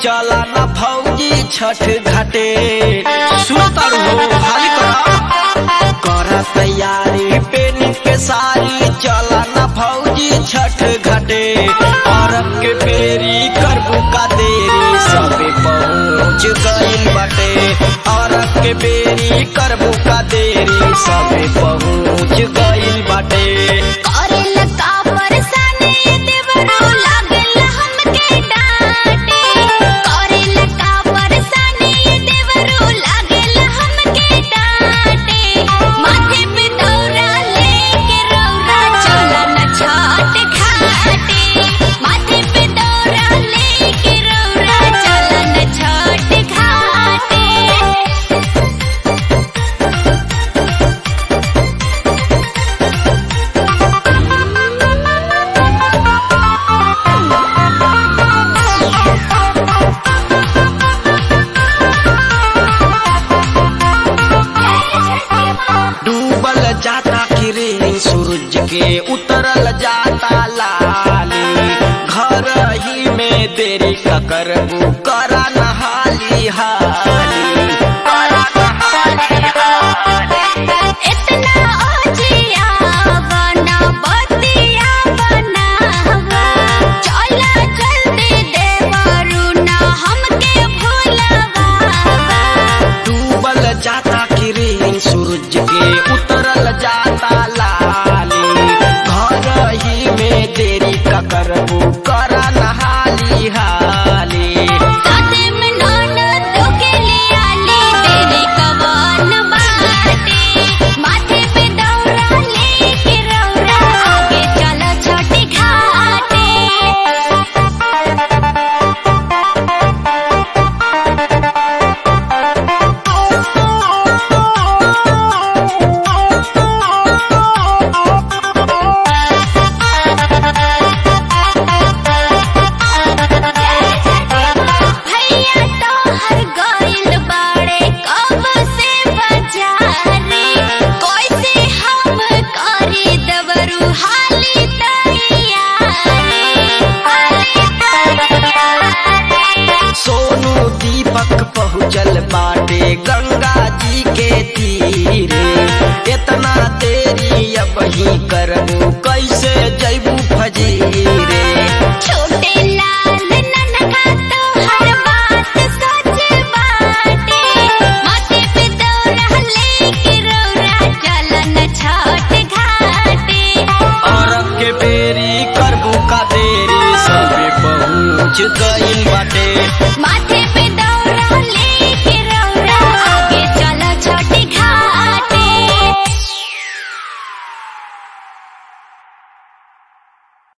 चला ना भौजी छठ घाटे सुतर हो हाली करा कर तैयारी पेनी के सारी चला ना भौजी छठ घाटे औरत के बेरी करबू का देरी सबे पहुँच गइल बाटे औरत के बेरी करबू का देरी सबे पहुँच गइल बाटे करेला का परेशानी देवरो लागल हमके डांटे करेला का परेशानी देवरो लागल हमके डांटे माथे पे दौरा लेके रौरा चला न छाट घाटे माथे पे दौरा लेके रौरा चला न छाट घाटे डूबल जाता किरण सूरज के उतरल जाता लाली घर ही में देरी का करबू कर